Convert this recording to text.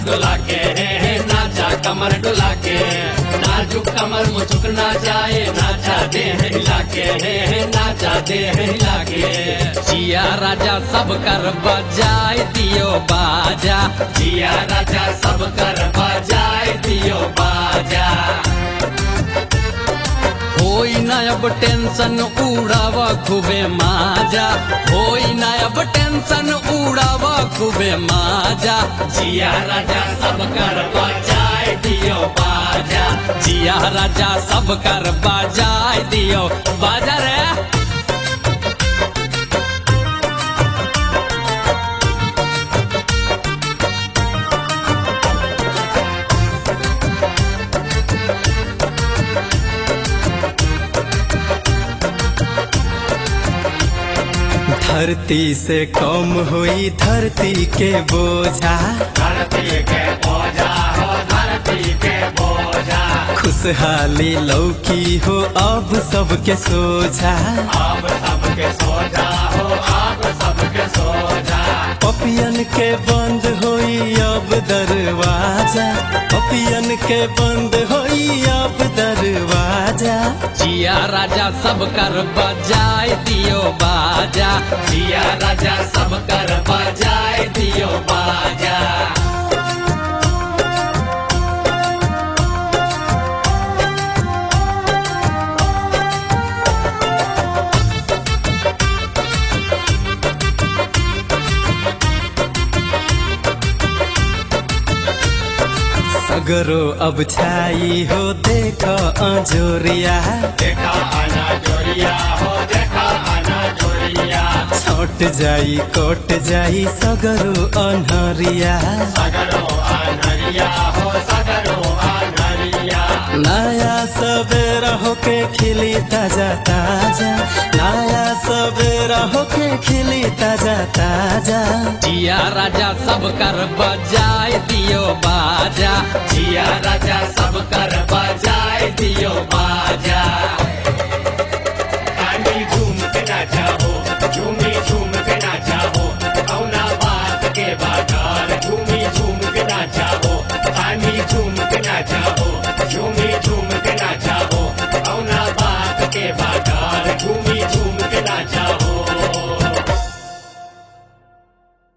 डुला के नाचा कमर डुला के नाजुक कमर मुचुक ना जाए नाचा दे हिला के नाचा दे हिला के जिया राजा सब कर बजाए दियो बाजा जिया राजा सब कर बजाए दियो बाजा होई ना अब टेंशन उड़ाव खूबे माजा होई ना अब टेंशन उड़ाव खूबे माजा जिया राजा सब कर बजाए दियो बाजा जिया राजा सब कर बजाए दियो बाजा रे धरती से कम हुई धरती के बोझा धरती के बोझा हो धरती के बोझा खुशहाली लौकी हो अब सबके सोझा अब सबके सोजा हो अब सबके सोजा पपियन के बंद होई अब दरवाजा पपियन के बंद होई अब दरवाजा जिया राजा सब कर बजाए दियो बाजा जिया राजा सब कर बजाए दियो बाजा सगरो अब छाई हो देखो अजोरिया देखा आना जोरिया हो देखा आना जोरिया छट जाई कट जाई सगरो अनहरिया सगरो आनरिया हो सगरो आनरिया नया सवेरा होके खिली ताजा ताजा नया सवेरा होके खिली ताजा ताजा जिया राजा सब कर बजाए दियो बाजा जिया राजा सब कर बजाए दियो बाजा